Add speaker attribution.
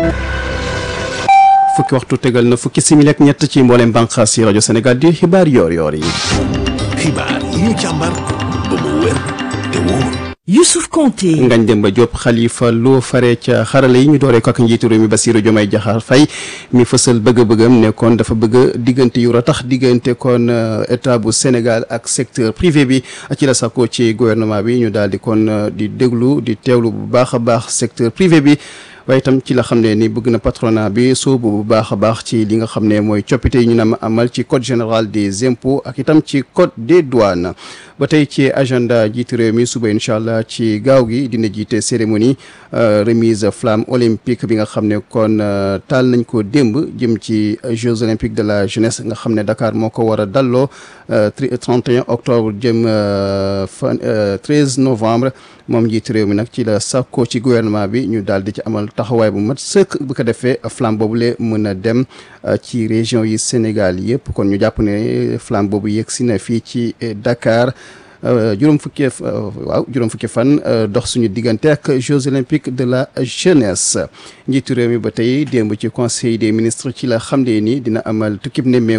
Speaker 1: fukki waxtu tegal na fukki simili ak ñett ci mboolem bànqaas yi rajo Sénégal di xibaar yoor yoor yi.
Speaker 2: xibaar yi ñu càmbar ba mu wér te wóor.
Speaker 3: Youssouf Konté
Speaker 1: Ngagne Demba Diop Khalifa Lo fare ca xarala yi ñu dooree ko ak njiitu réew mi Bassirou Diomaye Diakhar Faye mi fësal bëgg-bëggam ne kon dafa bëgg diggante yu ratax diggante kon état bu Sénégal ak secteur privé bi ci la sàkkoo ci gouvernement bi ñu daal di kon di déglu di teewlu bu baax a baax secteur privé bi waaye itam ci la xam ne ni bëgg na patronat bi soobu bu baax a baax ci li nga xam ne mooy coppite yi ñu na amal ci code général des impôts ak itam ci code des douanes ba tey ci agenda jiitu réew mi suba incha allah ci gaaw gi dina jiite cérémonie remise flamme olympique bi nga xam ne kon taal nañ ko démb jëm ci Jeux olympiques de la jeunesse nga xam ne Dakar moo ko war a dalloo 31 octobre jëm fan 13 novembre moom njiitu réew mi nag ci la sàkkoo ci gouvernement bi ñu daal di ci amal taxawaay bu mat sëkk bu ko defee flamme boobule mën a dem ci région yi Sénégal yëpp kon ñu jàpp ne flamme boobu yegg si na fii ci Dakar juróom fukki waaw juróom fukki fan dox suñu diggante ak Jeux olympiques de la jeunesse njiitu réew mi ba tey démb ci conseil des ministres ci la xam ne ni dina amal tukkib nemmeeku